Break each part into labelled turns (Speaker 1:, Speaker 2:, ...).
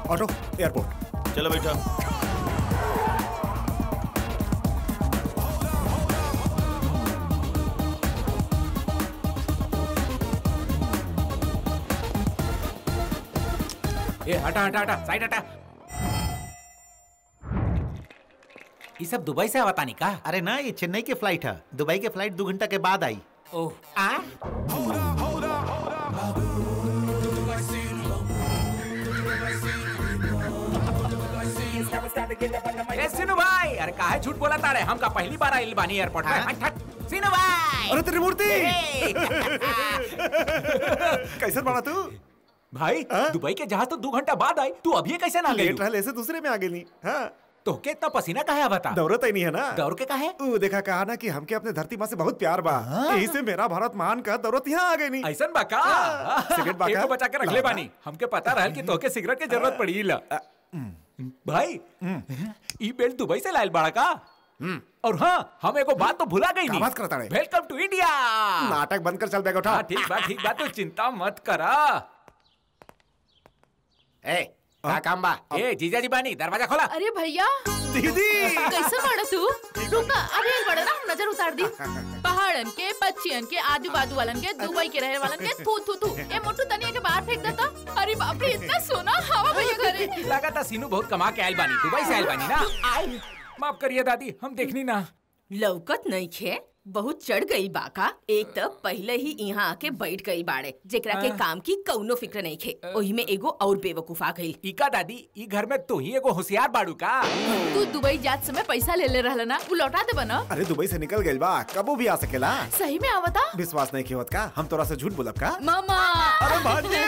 Speaker 1: Auto airport
Speaker 2: चलो बेटा
Speaker 3: ए हटा हटा हटा साइड हटा ये सब दुबई से आवतानी का
Speaker 2: अरे ना ये चेन्नई की फ्लाइट है दुबई की फ्लाइट दो घंटा के बाद आई
Speaker 3: ओह आ ए सिनु भाई अरे काहे झूठ बोला तारे हम का पहली बार आइल बानी एयरपोर्ट में हट हट सिनु भाई
Speaker 1: अरे त्रिमूर्ति
Speaker 3: ए!
Speaker 1: कैसे बना तू
Speaker 3: भाई
Speaker 1: हाँ?
Speaker 3: दुबई के जहाज तो दो घंटा बाद आई तू अभी कैसे ना गई
Speaker 1: लेट रहले से दूसरे में आ गेली हाँ
Speaker 3: तो के इतना पसीना काहे बता
Speaker 1: दौड़त ही नहीं है ना
Speaker 3: दौड़ के काहे
Speaker 1: ऊ देखा कहा ना कि हमके अपने धरती माँ से बहुत प्यार बा यही से मेरा भारत महान का दौड़त यहाँ आ गई नहीं
Speaker 3: ऐसन बा का
Speaker 1: सिगरेट बा का?
Speaker 3: एको बचा के रख ले बानी हमके पता रहल कि तोके सिगरेट के जरूरत पड़ी ला भाई ई बेल्ट दुबई से लायल बाड़ा का और हाँ हम एगो बात तो भुला गई
Speaker 1: का
Speaker 3: नहीं
Speaker 1: बात करता रे?
Speaker 3: वेलकम टू इंडिया
Speaker 1: नाटक बंद कर चल बैग उठा
Speaker 3: हाँ ठीक बा ठीक बा तू चिंता मत करा ए का काम बा ए जीजा जी बानी दरवाजा खोला
Speaker 4: अरे भैया
Speaker 1: दीदी
Speaker 4: कैसे बड़ा तू रुका अरे बड़ा ना हम नजर उतार दी पहाड़न के पक्षियन के आजू बाजू वालन के दुबई के रहे वालन के थू थू थू ए मोटू तनिया के बाहर फेंक देता अरे बाप रे इतना सोना हवा भैया घरे
Speaker 3: लगा था सीनू बहुत कमा के आयल बानी दुबई से आयल बानी ना माफ करिए दादी हम देखनी ना
Speaker 5: लौकत नहीं खे बहुत चढ़ गई बाका एक तब पहले ही यहाँ आके बैठ गई बाड़े जेकरा के काम की कौनो फिक्र नहीं खे ओही में एगो और बेवकूफ आ गई
Speaker 3: इका दादी ई घर में तो ही एगो होशियार बाड़ू का
Speaker 4: तू दुबई जात समय पैसा ले ले रहला ना वो लौटा दे बना
Speaker 1: अरे दुबई से निकल गइल बा कबो भी आ सकेला
Speaker 4: सही में आवता
Speaker 1: विश्वास नहीं होत का हम तोरा से झूठ बोलब का
Speaker 4: मामा
Speaker 1: अरे भांजे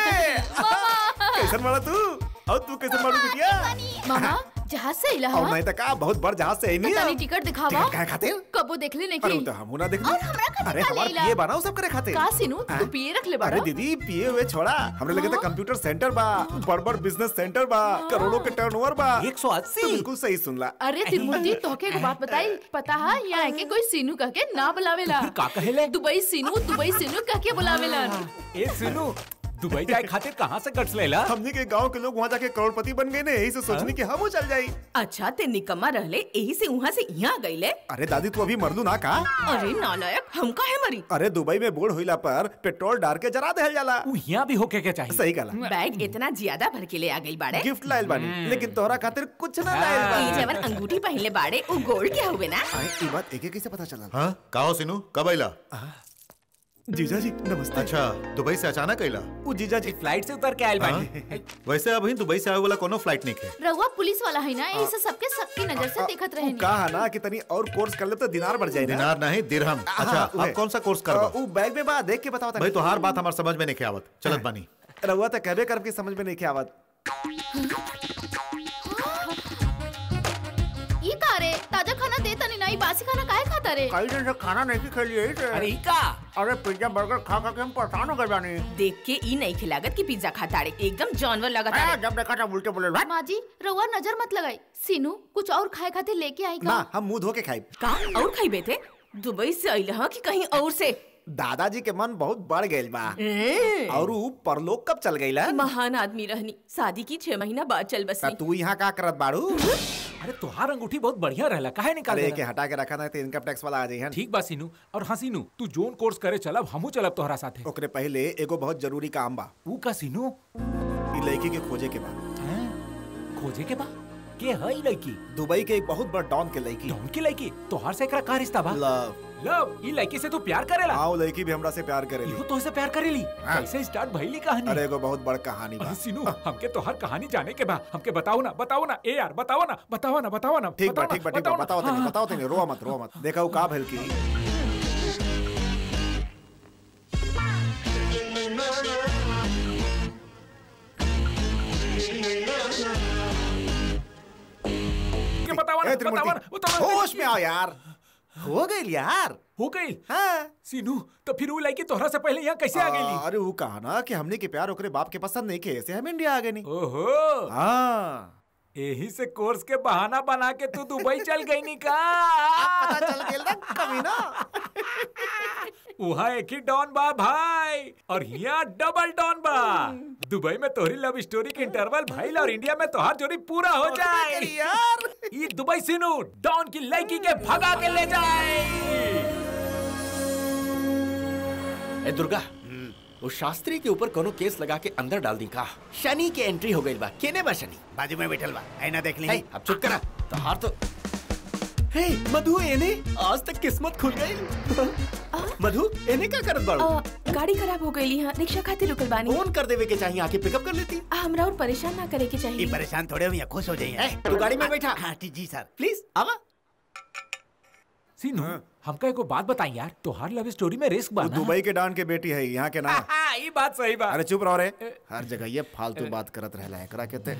Speaker 1: कैसन बड़ा तू और तू कैसन बाड़ू बिटिया
Speaker 4: मामा जहाज से इला
Speaker 1: और
Speaker 4: हवा
Speaker 1: नहीं तो का बहुत बड़ जहाज से नहीं
Speaker 4: तनी टिकट दिखावा
Speaker 1: टिकट काहे खातिर?
Speaker 4: कबो देखले नहीं
Speaker 1: अरे
Speaker 4: की
Speaker 1: वो तो हमू ना देखनी
Speaker 4: और हमरा खातिर
Speaker 1: अरे
Speaker 4: का
Speaker 1: हमार
Speaker 4: लेला?
Speaker 1: पिए बनाओ सब करे खातिर
Speaker 4: का सीनू तू
Speaker 1: हाँ?
Speaker 4: पिए रख ले बड़ा
Speaker 1: अरे दीदी पिए हुए छोड़ा हमरे लगे तो
Speaker 4: हाँ?
Speaker 1: कंप्यूटर सेंटर बा बड़ बड़ बिजनेस सेंटर बा करोड़ों के टर्नओवर बा
Speaker 3: 180
Speaker 1: तो बिल्कुल सही सुनला
Speaker 4: अरे तिरुमूर्ति तोके एगो बात बताई पता है यहाँ के कोई सीनू कह के ना बुलावेला
Speaker 3: फिर का कहेले
Speaker 4: दुबई सीनू दुबई सीनू कह के बुलावेला
Speaker 3: ए सुनू दुबई जाए खातिर कहाँ से गट्स लेला
Speaker 1: हमने के गांव के लोग वहाँ जाके करोड़पति बन गए ने यही से सोचनी कि हम चल जाई
Speaker 5: अच्छा ते निकम्मा रहले यही से वहाँ से यहाँ गईले
Speaker 1: अरे दादी तू अभी मरलू ना का
Speaker 5: अरे नालायक हम काहे मरी
Speaker 1: अरे दुबई में बोर्ड होइला पर पेट्रोल डाल के जरा देहल जाला
Speaker 3: उ यहाँ भी होके के चाहिए
Speaker 1: सही कला
Speaker 5: बैग इतना ज्यादा भर के ले आ गई बाड़े
Speaker 1: गिफ्ट लायल बानी लेकिन तोहरा खातिर कुछ ना लायल
Speaker 5: ई
Speaker 1: बानी
Speaker 5: जवन अंगूठी पहनले बाड़े वो गोल्ड के हुए ना
Speaker 1: आए, ई बात एके कैसे पता चला
Speaker 6: हाँ का हो सिनू कब आइला
Speaker 1: जीजा जी नमस्ते
Speaker 6: अच्छा दुबई से अचानक आइला
Speaker 1: वो जीजा जी
Speaker 3: फ्लाइट से उतर के आयल बानी
Speaker 6: वैसे अभी दुबई से आए वाला कोनो फ्लाइट नहीं है
Speaker 4: रहुआ पुलिस वाला है ना यही से सबके सबकी नजर से देखत रहे
Speaker 1: कहा ना कि तनी और कोर्स कर ले तो दिनार बढ़ जाए ना
Speaker 6: दिनार नहीं दिरहम
Speaker 1: हाँ,
Speaker 6: अच्छा
Speaker 1: उहे।
Speaker 6: आप कौन सा कोर्स
Speaker 1: अ,
Speaker 6: करबा
Speaker 1: उ बैग में बा देख के बताओ
Speaker 6: भाई तो हर बात हमार समझ में नहीं के आवत चलत बानी
Speaker 1: रहुआ तो कहबे करब की समझ में नहीं के आवत
Speaker 4: ये का रे ताजा खाना दे तनी नहीं बासी खाना काहे खाता रे
Speaker 1: कई दिन से खाना नहीं खिलाई है
Speaker 3: अरे ई का
Speaker 1: अरे पिज्जा बर्गर खा खा के हम परेशान हो गए बानी
Speaker 5: देख के ई नहीं खिलागत की पिज्जा खाताड़े एकदम जानवर लगातार
Speaker 1: जब देखा था उल्टे बोले "भाग।"
Speaker 4: माँ जी रहुआ नजर मत लगाई सीनू कुछ और खाए खातिर लेके आई
Speaker 1: ना
Speaker 4: का
Speaker 1: हम मुंह धो के खाई
Speaker 5: का और खाई थे दुबई से अइल ह कि कहीं और से
Speaker 1: दादाजी के मन बहुत बढ़ गए बा
Speaker 5: ए,
Speaker 1: और ऊ परलोक कब चल गई
Speaker 5: महान आदमी रहनी शादी की छह महीना बाद चल बसी
Speaker 1: तू यहाँ का करत बाड़ू
Speaker 3: अरे तुहार अंगूठी बहुत बढ़िया रहला काहे निकाल
Speaker 1: अरे के
Speaker 3: देला?
Speaker 1: हटा के रखा ना तो इनकम टैक्स वाला आ जाइए
Speaker 3: ठीक बा सीनू और हाँ सीनू तू जोन कोर्स करे चलब हमू चलब तोहरा साथे
Speaker 1: ओकरे पहले एगो बहुत जरूरी काम बा
Speaker 3: ऊ का सीनू
Speaker 1: ई लड़की के खोजे के बा
Speaker 3: हैं? खोजे के बा के है ई लड़की
Speaker 1: दुबई के एक बहुत बड़ डॉन के लड़की
Speaker 3: डॉन की लड़की तोहार से एकरा का रिश्ता बा
Speaker 1: लव
Speaker 3: लव ई लड़की से तू प्यार करेला
Speaker 1: आओ लड़की भी हमरा से प्यार करेली
Speaker 3: इहो तो से प्यार करेली
Speaker 1: हाँ।
Speaker 3: कैसे स्टार्ट भइली कहानी
Speaker 1: अरे एगो बहुत बड़ कहानी बा
Speaker 3: अरे सीनू हमके तो हर कहानी जाने के बा हमके बताओ ना बताओ ना ए यार बताओ ना बताओ ना बताओ ना
Speaker 1: ठीक बा
Speaker 3: बताओ
Speaker 1: ठीक बा
Speaker 3: ना,
Speaker 1: ठीक बा
Speaker 3: ना।
Speaker 1: बताओ तनी
Speaker 3: हाँ,
Speaker 1: बताओ तनी रोवा मत रोवा मत देखा ऊ का भेल की
Speaker 3: के बताओ ना
Speaker 1: ए,
Speaker 3: बताओ ना
Speaker 1: त्रिमूर्ति,
Speaker 3: बताओ ना
Speaker 1: होश में आओ यार हो गई यार
Speaker 3: हो गई
Speaker 1: हाँ
Speaker 3: सीनू तो फिर वो लड़की तोहरा से पहले यहाँ कैसे आ गई
Speaker 1: अरे वो कहा ना कि हमने के प्यार ओकरे बाप के पसंद नहीं के ऐसे हम इंडिया आ गए नहीं
Speaker 3: ओहो
Speaker 1: हाँ
Speaker 3: यही से कोर्स के बहाना बना के तू दुबई चल गई नी का
Speaker 1: पता चल गेल ना कभी ना
Speaker 3: वहाँ एक ही डॉन बा भाई और यहाँ डबल डॉन बा दुबई में तोहरी लव स्टोरी के इंटरवल भाई और इंडिया में तोहार जोड़ी पूरा हो जाए
Speaker 1: यार
Speaker 3: ये दुबई सिनू डॉन की लड़की के भगा के ले जाए
Speaker 7: ए दुर्गा वो शास्त्री के ऊपर कोनो केस लगा के अंदर डाल दी का शनि के एंट्री हो गई बा केने बा शनि
Speaker 2: बाजू में बैठल बा ऐना देख ली
Speaker 7: हे, अब चुप करा तोहार तो हे मधु एने आज तक किस्मत खुल गई मधु एने का करत बाड़ू
Speaker 5: अ, गाड़ी खराब हो गई यहाँ रिक्शा खातिर रुकल बानी
Speaker 7: फोन कर देवे के चाहिए आके पिकअप कर लेती
Speaker 5: आ, हमरा और परेशान ना करे के
Speaker 2: ये
Speaker 5: चाहिए
Speaker 2: परेशान थोड़े हुए खुश हो जाइए
Speaker 7: ए, तू गाड़ी में बैठा।
Speaker 2: हाँ ठीक जी सर
Speaker 7: प्लीज आवा
Speaker 3: सिनू हमका एको बात बताई यार तोहार लव स्टोरी में रिस्क बा
Speaker 1: वो
Speaker 3: ना?
Speaker 1: दुबई के डॉन के बेटी है यहाँ के ना
Speaker 3: हाँ, ये बात सही बात
Speaker 1: अरे चुप रहो रे हर जगह ये फालतू बात करत रहला है एकरा कहते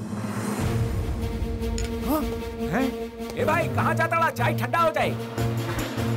Speaker 3: हैं? ए भाई कहाँ जाता रहा चाय ठंडा हो जाए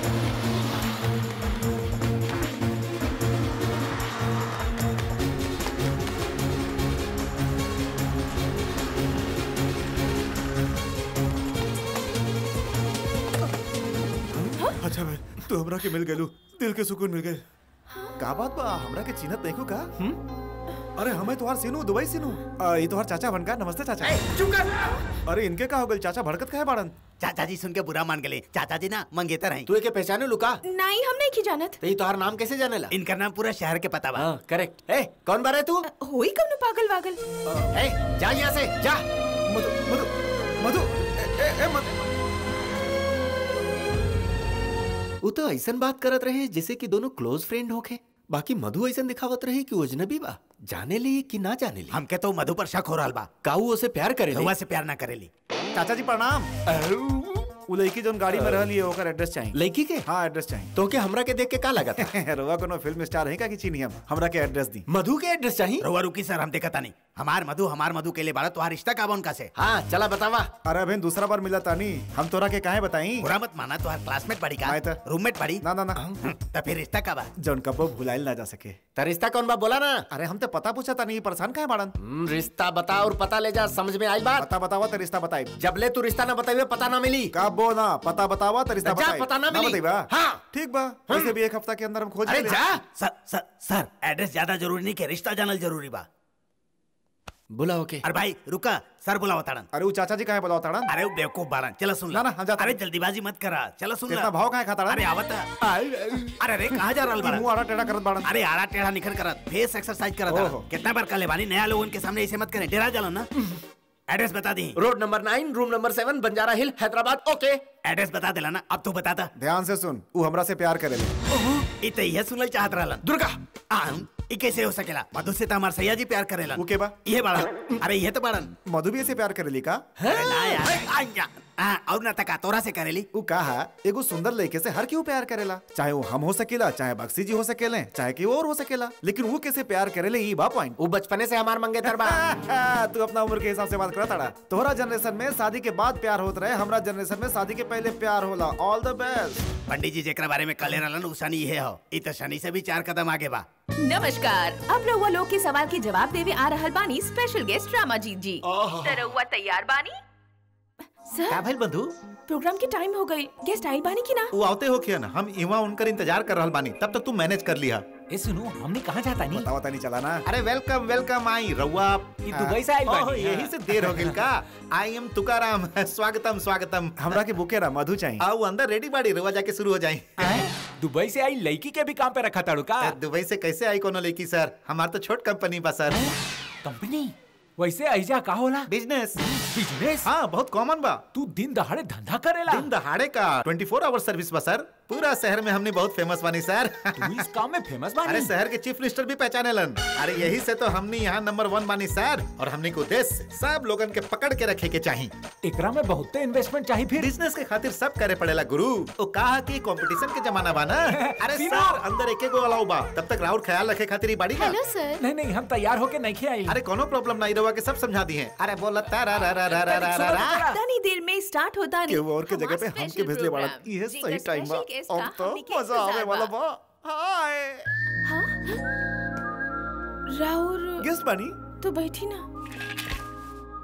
Speaker 1: अच्छा भाई तू हमरा के मिल गेलू दिल के सुकून मिल गए का बात बा हमरा के चिन्हत नहीं का अरे हमें तुम्हार सीनू दुबई सीनू आ, ये तुम्हार चाचा बनका नमस्ते चाचा
Speaker 7: चुप कर
Speaker 1: अरे इनके का हो गल चाचा भड़कत का है बाड़न
Speaker 2: चाचा जी सुन के बुरा मान गए चाचा जी ना मंगेतर हैं
Speaker 7: तू एके पहचाने लुका
Speaker 5: नहीं हम नहीं की जानत
Speaker 7: ते तोहार नाम कैसे जाने ला
Speaker 2: इनका नाम पूरा शहर के पता बा
Speaker 7: हाँ करेक्ट ए कौन बारे तू
Speaker 5: होई कब पागल वागल
Speaker 7: ए जा यहाँ से जा
Speaker 1: मधु मधु मधु ए, ए, ए, मधु
Speaker 7: वो तो ऐसन बात करत रहे जैसे कि दोनों क्लोज फ्रेंड होके बाकी मधु ऐसन दिखावत रहे कि वो अजनबी बा जाने ली कि ना जाने ली
Speaker 2: हमके तो मधु पर शक हो रहा बा
Speaker 7: काऊ उसे प्यार करे
Speaker 2: रउआ से प्यार ना करेली
Speaker 1: चाचा जी प्रणाम उ लड़की जोन गाड़ी में रहली है ओकर एड्रेस चाहिए
Speaker 7: लड़की के
Speaker 1: हाँ एड्रेस चाहिए
Speaker 7: तो के हमरा के देख के का लगा था
Speaker 1: रउआ कोनो फिल्म स्टार है का कि चीनी हम हमरा के एड्रेस दी
Speaker 7: मधु के एड्रेस चाहिए
Speaker 2: रउआ रुकी सर हम देखता नहीं हमार मधु हमार मधु के लिए बाड़ा तो रिश्ता का बा उनका से
Speaker 7: हाँ चला बतावा
Speaker 1: अरे अभी दूसरा बार मिला तानी हम तोरा के काहे बताई
Speaker 2: बुरा मत माना तो क्लासमेट पढ़ी का
Speaker 1: नहीं तो।
Speaker 2: रूममेट पढ़ी
Speaker 1: ना ना ना
Speaker 2: तो फिर रिश्ता का बा
Speaker 1: जौन कबो भुलाइल ना जा सके
Speaker 7: तो रिश्ता कौन बा बोला ना
Speaker 1: अरे हम तो पता पूछा तानी परेशान काहे बाड़न
Speaker 7: हम्म, रिश्ता बता और पता ले जा समझ में आई बात
Speaker 1: पता बतावा तो रिश्ता बताई
Speaker 7: जब ले तू रिश्ता ना बताइए पता ना मिली
Speaker 1: का बो ना पता बतावा तो रिश्ता
Speaker 7: जा,
Speaker 1: बताई
Speaker 7: पता ना मिली।
Speaker 1: बताइबा
Speaker 7: हाँ।
Speaker 1: ठीक बा वैसे भी एक हफ्ता के अंदर हम खोज
Speaker 7: अरे
Speaker 1: लेले।
Speaker 7: जा
Speaker 2: सर सर सर एड्रेस ज्यादा जरूरी नहीं के रिश्ता जानल जरूरी बा
Speaker 7: बुलाओ के
Speaker 2: अरे भाई रुका सर बुलाओ ताड़न
Speaker 1: अरे वो चाचा जी काहे बताओ ताड़न
Speaker 2: अरे वो बेवकूफ बारन चलो सुन
Speaker 1: ना, ना, हम जाते
Speaker 2: अरे
Speaker 1: हैं।
Speaker 2: जल्दीबाजी मत करा चलो सुन
Speaker 1: कितना
Speaker 2: ला।
Speaker 1: भाव काहे खाता
Speaker 2: अरे आवत अरे अरे कहाँ जा रहा
Speaker 1: मुंह आड़ा टेढ़ा करत बाड़न
Speaker 2: अरे आरा टेढ़ा निखर करत फेस एक्सरसाइज करत
Speaker 1: ओहो।
Speaker 2: रहा। कितना बार कले बानी नया लोगों के सामने ऐसे मत करें डेरा जालो ना एड्रेस बता दी
Speaker 7: road number nine room number seven Banjara hill Hyderabad okay
Speaker 2: address बता दिला ना अब तू बता दा
Speaker 1: ध्यान से सुन वो हमरा से प्यार करेले
Speaker 2: इ तो यह सुनल चाहत रहलन
Speaker 7: दुर्गा
Speaker 2: आम इ कैसे हो सकेला मधु से तो हमार सैया जी प्यार करेलन
Speaker 1: वो के बा
Speaker 2: ये बाड़ा अरे ये तो बाड़न
Speaker 1: मधु भी ऐसे प्यार करेली का
Speaker 2: अरे ना यार आज्ञा। हाँ, और ना तका तोरा से करेली
Speaker 1: वो कहा एगो सुंदर लड़के से हर क्यों प्यार करेला चाहे वो हम हो सकेला चाहे बक्सी जी हो सकेले चाहे कि और हो सकेला लेकिन वो कैसे प्यार करेले ई बा पॉइंट
Speaker 7: वो बचपने से हमार मंगेतर बा
Speaker 1: तू अपना उम्र के हिसाब से बात करा ताड़ा तोहरा जनरेशन में शादी के बाद प्यार होत रहे हमरा जनरेशन में शादी के पहले प्यार होला ऑल द बेस्ट
Speaker 2: पंडित जी जेकरा बारे में कले रहलन उ शनि ये हो इ तो शनि से भी चार कदम आगे बा
Speaker 5: नमस्कार अब रउआ लोग के सवाल के जवाब देवे आ रहल बानी स्पेशल गेस्ट रामाजीत जी त रउआ तैयार बानी
Speaker 2: का
Speaker 5: सर
Speaker 2: भइल बंधु
Speaker 5: प्रोग्राम के टाइम हो गई गेस्ट आइल बानी की ना
Speaker 6: वो आवते हो किया ना हम इवा उनकर इंतजार कर रहल बानी तब तक तू मैनेज कर लिया
Speaker 3: ए सुनो हमने कहाँ जाता नहीं
Speaker 1: बतावा तानी चला ना
Speaker 6: अरे वेलकम वेलकम आई रउआ
Speaker 3: ये दुबई से आइल
Speaker 6: ओह,
Speaker 3: बानी
Speaker 6: यही से देर हो गई का आई एम तुकाराम स्वागतम स्वागतम
Speaker 1: हमरा के बुके रा मधु चाहिए
Speaker 6: आओ अंदर रेडी बाड़ी रउआ जाके शुरू हो जाए
Speaker 3: दुबई से आई लड़की के भी काम पे रखा ताड़ू का
Speaker 6: दुबई से कैसे आई कोनो लेकी सर हमार तो छोट कंपनी बा सर
Speaker 3: कंपनी वैसे ऐजा का होला
Speaker 6: बिजनेस
Speaker 3: बिजनेस
Speaker 6: हाँ बहुत कॉमन बा
Speaker 3: तू दिन दहाड़े धंधा करेला
Speaker 6: दिन दहाड़े का 24 आवर सर्विस बा सर पूरा शहर में हमने बहुत फेमस बनी सर
Speaker 3: तू इस काम में फेमस
Speaker 6: अरे
Speaker 3: बानी
Speaker 6: शहर के चीफ मिनिस्टर भी पहचाने लन अरे यही से तो हमने यहाँ नंबर वन बानी सर और हमने को उद्देश्य सब लोगन के पकड़ के रखे के चाहिए
Speaker 3: एकरा में बहुत इन्वेस्टमेंट चाहिए फिर
Speaker 6: बिजनेस के खातिर सब करे पड़ेला गुरु तो कहा कि कंपटीशन के जमाना बा ना अरे
Speaker 3: सीमा।
Speaker 6: सर अंदर एक गो अलाउ बा तब तक राउर ख्याल रखे खातिर ही बाड़ी का
Speaker 4: हेलो सर
Speaker 3: नहीं नहीं हम तैयार होके नहीं खे आई
Speaker 6: अरे कोनो प्रॉब्लम नहीं रहुआ के सब समझा दी है अरे बोला तारा रा रा रा रा रा रा रा
Speaker 5: तनी देर में स्टार्ट होता नहीं
Speaker 1: केहू और के जगह पे हमके भेजले बाड़ा ये सही टाइम बा अब तो मजा आवे वाला बा हाय
Speaker 5: राउर
Speaker 1: गेस्ट बानी
Speaker 5: तो बैठी ना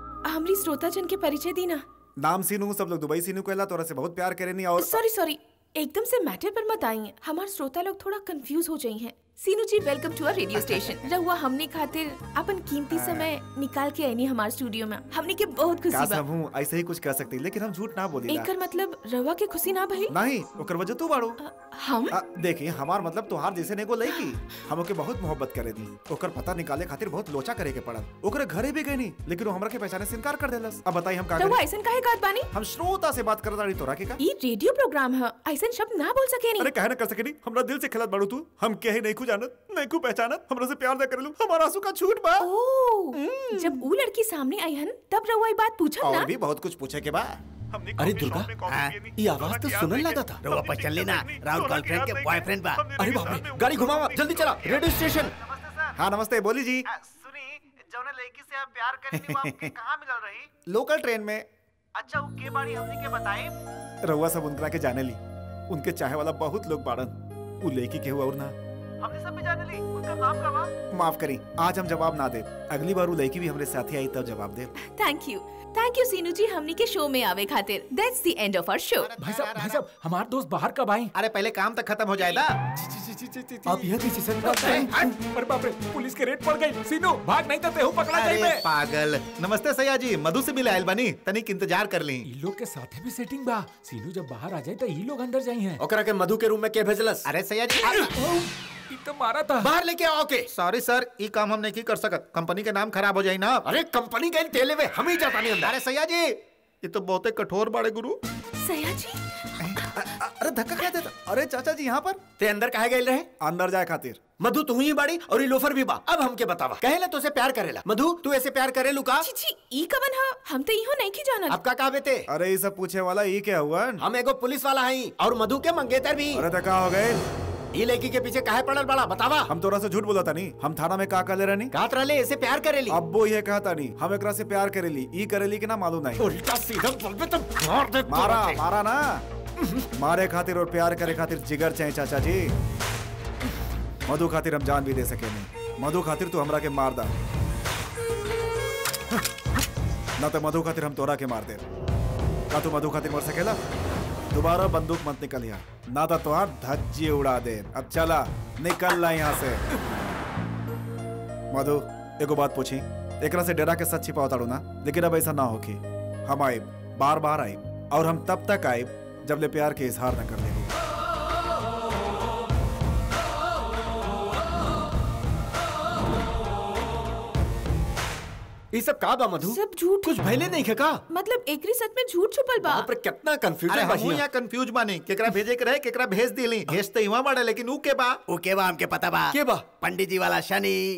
Speaker 5: हमरी श्रोता जन के परिचय दी ना
Speaker 1: नाम सीनू सब लोग दुबई सीनू कहला तोरा से बहुत प्यार करेनी और
Speaker 5: सॉरी सॉरी एकदम से मैटर पर मत आई हमारे श्रोता लोग थोड़ा कंफ्यूज हो जाई हैं Seenu ji welcome to our radio station रहुआ हमने खातिर अपन कीमती समय निकाल के आईनी हमारे स्टूडियो में हमने के बहुत खुशी
Speaker 1: काश
Speaker 5: बा
Speaker 1: हम हूँ ऐसे ही कुछ कह सकती लेकिन हम झूठ ना बोली
Speaker 5: एकर मतलब रहुआ के खुशी ना भइल
Speaker 1: नहीं ओकर वजह तू बाड़ू
Speaker 5: अ, हम
Speaker 1: आ, देखी हमार मतलब तोहार जैसे ने को लईकी हम ओके बहुत मोहब्बत करे दी ओकर पता निकाले खातिर बहुत लोचा करे के पड़ल ओकरे घरे भी गई नहीं लेकिन वो हमरा के पहचाने से इनकार कर देलस अब बताई हम का
Speaker 5: रहुआ
Speaker 1: करी
Speaker 5: ऐसन काहे कहत बानी
Speaker 1: हम श्रोता से बात करत रही तोरा के का
Speaker 5: ई रेडियो प्रोग्राम है ऐसन शब्द ना बोल सके
Speaker 1: अरे कहे ना कर सके नहीं हमरा दिल से खिलत बाड़ू तू हम कहे नहीं खू जानत नहीं खू पहचानत हमरा से प्यार ना करेलू हमारा आंसू का छूट बा
Speaker 5: ओ जब वो लड़की सामने आई हन तब रहुआ ये बात पूछा
Speaker 1: और
Speaker 5: ना
Speaker 1: भी बहुत कुछ पूछे के बा
Speaker 7: अरे दुर्गा
Speaker 2: हाँ?
Speaker 7: ये आवाज तो सुनने लगा था
Speaker 2: रहुआ पहचान लेना राहुल गर्लफ्रेंड के बॉयफ्रेंड बा
Speaker 7: अरे बाप रे गाड़ी घुमावा जल्दी चला रेडियो स्टेशन
Speaker 1: हाँ नमस्ते बोली जी
Speaker 8: सुनी जौने लड़की से आप प्यार करेनी वो आपके कहाँ मिलल रही
Speaker 1: लोकल ट्रेन में
Speaker 8: अच्छा वो के बारी हमनी के बताई
Speaker 1: रउआ सब उनकरा के जाने ली उनके चाहे वाला बहुत लोग बाड़न उ लड़की के हुआ और ना
Speaker 8: हमने सब भी जाने ली उनका नाम का बा
Speaker 1: माफ करी आज हम जवाब ना दे अगली बार उ लड़की भी हमरे साथी आई तब जवाब दे
Speaker 5: thank you thank you Seenu ji हमनी के शो में आवे खातिर that's the end of our show
Speaker 3: भाई साहब भाई साहब हमारे दोस्त बाहर कब आए
Speaker 6: अरे पहले काम तक खत्म हो जाएगा
Speaker 7: अब यह कैसे संभव है?
Speaker 3: अरे बाप रे पुलिस के रेड पड़ गई सीनू भाग नहीं तो तेहू पकड़ा
Speaker 6: अरे
Speaker 3: जाइबे
Speaker 6: पागल नमस्ते सैया जी मधु से मिले आयल बनी तनिक इंतजार कर ली
Speaker 3: ई लोग के साथे भी सेटिंग बा सीनू जब बाहर आ जाए तो ई लोग अंदर जाई हैं
Speaker 7: ओकरा के मधु के रूम में के भेजलस
Speaker 6: अरे सैया जी
Speaker 3: ई तो मारा था
Speaker 7: बाहर लेके आओ के
Speaker 6: सॉरी सर ये काम हम नहीं कर सकत कंपनी के नाम खराब हो जाई ना
Speaker 7: अरे कंपनी गई तेले में हम ही जाता नहीं अंदर
Speaker 6: अरे सैया जी ये तो बहुत कठोर बाड़े गुरु
Speaker 5: सया जी
Speaker 1: अरे धक्का क्या देता अरे चाचा जी यहाँ पर
Speaker 7: ते अंदर काहे गए रहे
Speaker 1: अंदर जाए खातिर
Speaker 7: मधु तू ही बाड़ी और ये लोफर भी बा अब हमके बतावा कहेला तो से प्यार करेला मधु तू ऐसे प्यार करे लुका
Speaker 5: छी छी ई कवन ह हम तो इहो नहीं की जानत
Speaker 7: अब का कहबे ते
Speaker 1: अरे ये सब पूछे वाला ये क्या हुआ
Speaker 7: हम एगो पुलिस वाला हई और मधु के मंगेतर भी
Speaker 1: अरे धक्का हो गए
Speaker 7: ई लड़की के पीछे काहे पड़ल बड़ा बतावा
Speaker 1: हम तोरा से झूठ बोला था नहीं हम थाना में का कर रहनी
Speaker 7: कहत रहले ऐसे प्यार करेली
Speaker 1: अब वो ये कहता नहीं हम एकरा से प्यार करेली ई करेली कि ना मालूम नहीं
Speaker 7: उल्टा सीधा बोलबे तो मार दे
Speaker 1: मारा मारा ना मारे खातिर और प्यार करे खातिर जिगर चाहिए चाचा जी मधु खातिर हम जान भी दे सके नहीं मधु खातिर तू हमरा के मार दा ना तो मधु खातिर हम तोरा के मार दे का तू मधु खातिर मर सकेला दोबारा बंदूक मत निकल यहाँ ना तो तुहार धज्जी उड़ा दे अब चला निकल ला यहाँ से मधु एगो बात पूछी एकरा से डेरा के सच छिपाओ ताड़ू ना लेकिन अब ऐसा ना होखी हम आए बार बार आए और हम तब तक आए जब ले प्यार के इजहार न कर ले
Speaker 7: ई सब का बा मधु
Speaker 5: सब झूठ
Speaker 7: कुछ भइले नहीं के का
Speaker 5: मतलब एकरी सच में झूठ छुपल बा
Speaker 7: बाप रे कितना
Speaker 6: अरे
Speaker 7: कंफ्यूजन
Speaker 6: हम
Speaker 7: बा
Speaker 6: यहाँ कंफ्यूज बानी केकरा भेजे के रहे केकरा भेज दिली भेज तो इवा बाड़े लेकिन ऊ के बा
Speaker 2: ओके बा हमके पता बा
Speaker 7: के बा
Speaker 2: पंडित जी वाला शनि